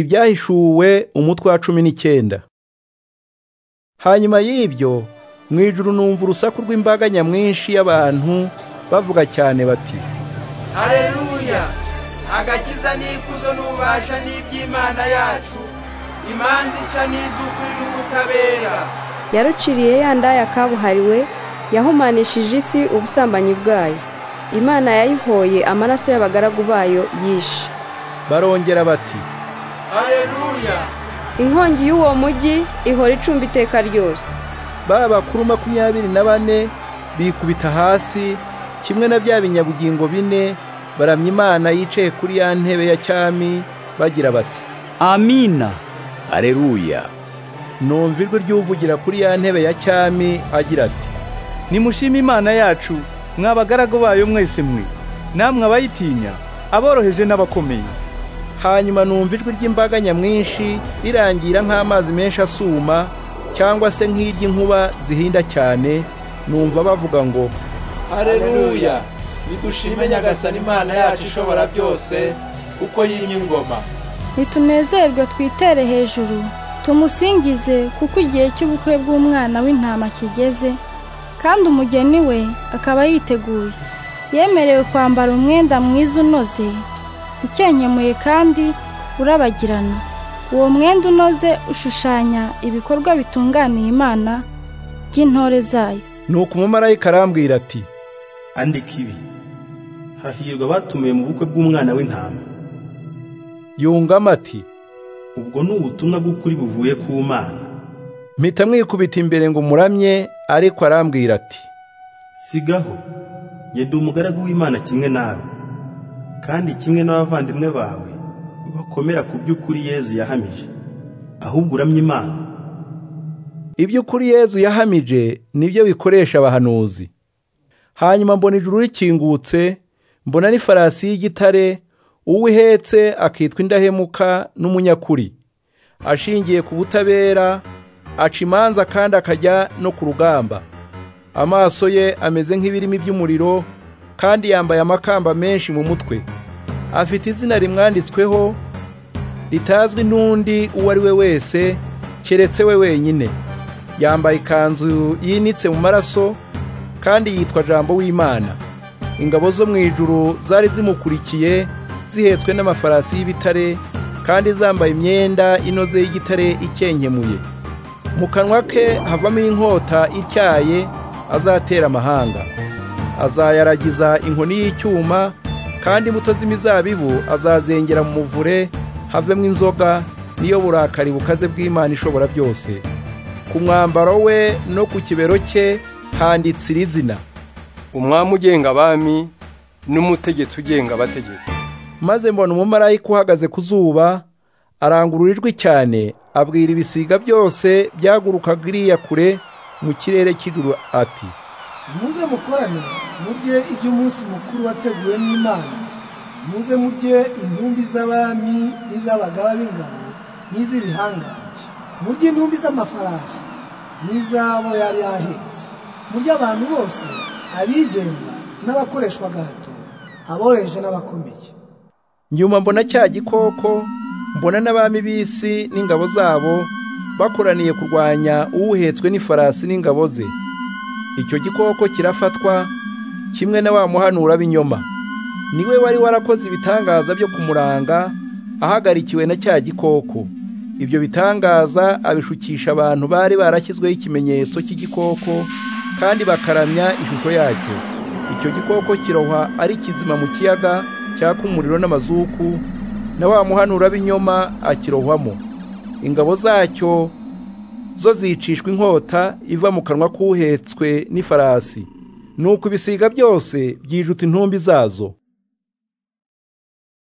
ibyahishuwe umutwe wa cumi n'icyenda hanyuma y'ibyo mu ijuru numva urusaku rw'imbaga nyamwinshi y'abantu bavuga cyane bati Haleluya! Agakiza n'ikuzo n'ububasha n'iby'Imana yacu, imanzi ica n'iz'ukuri n'ubutabera. yaruciriye ya ndaya kabuhariwe yahumanishije isi ubusambanyi bwayo imana yayihoye amaraso y'abagaragu bayo yishe barongera bati Haleluya! inkongi y'uwo mujyi ihora icumba iteka ryose ba bakuru makumyabiri na bane bikubita hasi kimwe na bya binyabugingo bine baramya Imana yicaye kuri ya ntebe ya cyami bagira bati amina Haleluya. numva ijwi ry'uvugira kuri ya ntebe ya cyami agira ati nimushime imana yacu mwa bagaragu bayo mwese mwe namwe abayitinya aboroheje n'abakomeye hanyuma numva ijwi ry'imbaga nyamwinshi rirangira nk'amazi menshi asuma cyangwa se nk'iry'inkuba zihinda cyane numva bavuga ngo Haleluya! Nidushime Nyagasani Imana yacu ishobora byose, kuko yimye ingoma. nitunezerwe twitere hejuru tumusingize kuko igihe cy'ubukwe bw'umwana w'intama kigeze kandi umugeni we akaba yiteguye yemerewe kwambara umwenda mwiza unoze ukenkemuye kandi urabagirana uwo mwenda unoze ushushanya ibikorwa bitunganiye imana by'intore zayo nuko umumarayika arambwira ati andika ibi hahirwa abatumiwe mu bukwe bw'umwana w'intama yungamo ati ubwo ni ubutumwa bw'ukuri buvuye ku mana mpita mwikubita imbere ngo muramye ariko arambwira ati sigaho njye ndi umugaragu w'imana kimwe nawe kandi kimwe n'abavandimwe bawe bakomera ku by'ukuri yezu yahamije ahubwo uramye imana ibyo kuri yezu yahamije nibyo bikoresha abahanuzi hanyuma mbona ijuru rikingutse mbona n'ifarasi y'igitare uwo ihetse akitwa indahemuka n'umunyakuri ashingiye ku butabera aca imanza kandi akajya no ku rugamba amaso ye ameze nk'ibirimi by'umuriro kandi yambaye amakamba menshi mu mutwe afite izina rimwanditsweho ritazwi n'undi uwo ari we wese keretse we wenyine yambaye ikanzu yinitse mu maraso kandi yitwa jambo w'imana ingabo zo mu ijuru zari zimukurikiye zihetswe n'amafarasi y'ibitare kandi zambaye imyenda inoze y'igitare ikenkemuye mu kanwa ke havamo inkota ityaye azatera amahanga azayaragiza inkoni y'icyuma kandi imbuto z'imizabibu azazengera mu muvure havemo inzoga niyo burakari bukaze bw'imana ishobora byose ku mwambaro we no ku kibero cye handitse iri zina umwami ugenga abami n'umutegetsi ugenga abategetsi maze mbona umumarayika uhagaze ku zuba arangurura ijwi cyane abwira ibisiga byose byagurukaga iriya kure mu kirere cy'ijuru ati muze mukorane murye iby'umunsi mukuru wateguwe n'imana muze murye intumbi z'abami n'iz'abagaba b'ingabo n'iz'ibihangange murye intumbi z'amafarasi n'iz'abo yari ahetse murye abantu bose abigenga n'abakoreshwa gahato aboroheje n'abakomeye nyuma mbona cya gikoko mbona n'abami b'isi n'ingabo zabo bakoraniye kurwanya uwuhetswe n'ifarasi n'ingabo ze icyo gikoko kirafatwa kimwe na wa muhanura b'inyoma niwe wari warakoze ibitangaza byo kumuranga ahagarikiwe na cya gikoko ibyo bitangaza abishukisha abantu bari barashyizweho ikimenyetso cy'igikoko kandi bakaramya ishusho yacyo icyo gikoko kiroha ari kizima mu kiyaga cyaka umuriro n'amazuku na wa muhanura b'inyoma akirohwamo ingabo zacyo zo zicishwa inkota iva mu kanwa k'uhetswe n'ifarasi nuko ibisiga byose byijuta intumbi zazo